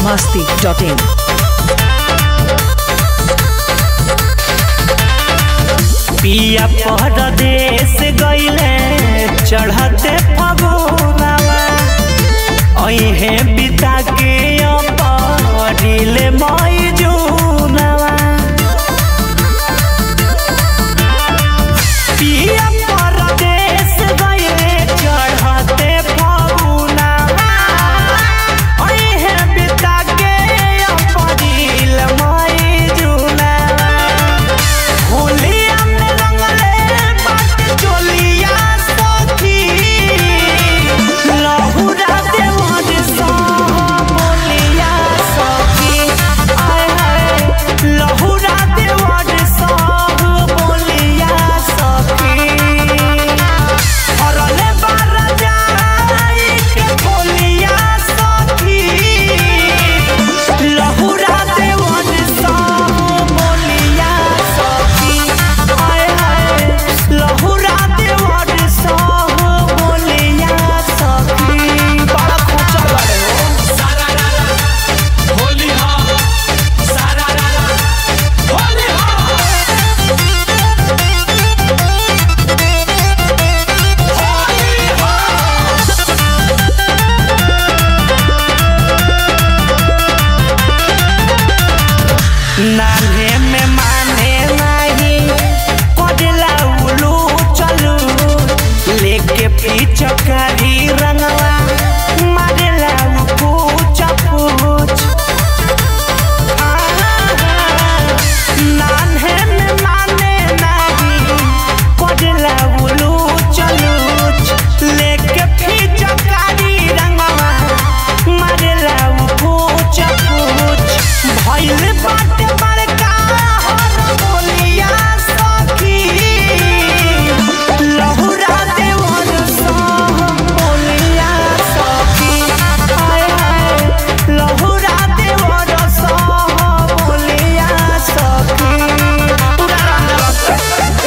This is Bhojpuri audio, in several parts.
masti.in. पिया परदेश गईले चढ़ते फगुनवा अहे बिता के अपरिल मई जूनवा पिया परदेश गईले चढ़ते फगुनवा अहे बिता के अपरिल मई जूनवा होलिया में रंगले बात चोलिया सखी लहुरा देवर सो बोलिया सखी आय हाय लहुरा देवर सो बोलिया सखी हरले बार जाई के बोलिया सखी लहुरा देवर सो बोलिया सखी आय हाय लहुरा देवर सो बोलिया सखी बड़ा खोचा लड़े हो नान्हे में माने नहीं कोडला उलू चलू लेके पिचकारी रंगवा मारेला पूछ पूछ नान्हे में माने नहीं कोडला उलू चलू लेके पिचकारी रंगवा मारेला पूछ पूछ भइल बाटे बड़का हर बोलिया सखी लहुरा देवर सो बोलिया सखी हाय हाय लहुरा देवर सो बोलिया सखी पूरा रंग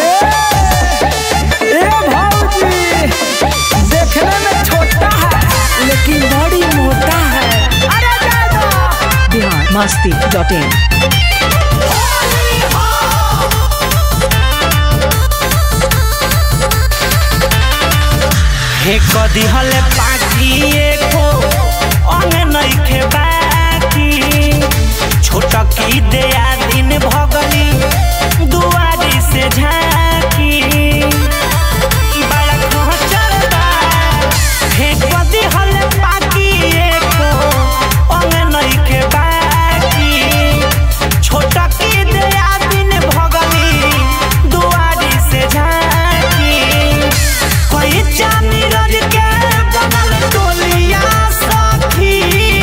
ए भौजी देखने में छोटा है लेकिन बड़ी मोटा है अरे दादा Bihar masti.in. हे कदी हले पाकी एको अंग नइखे बाकी छोट की दया दिन भगली दुआरी से झाकी बड़ा खचर बा हे कदी हले पाकी एको अंग नइखे बाकी छोट की दया दिन भगली दुआरी से झाकी कोई चांदी रज के बनल टोलिया सखी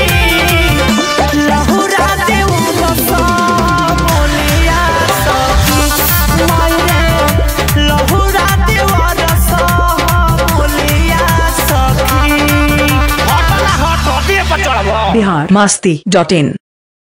लहुरा देव बसा बोलिया सखी मायरे लहुरा देव रसा बोलिया सखी हट ना हट अबे पर चढ़बो Bihar masti.in.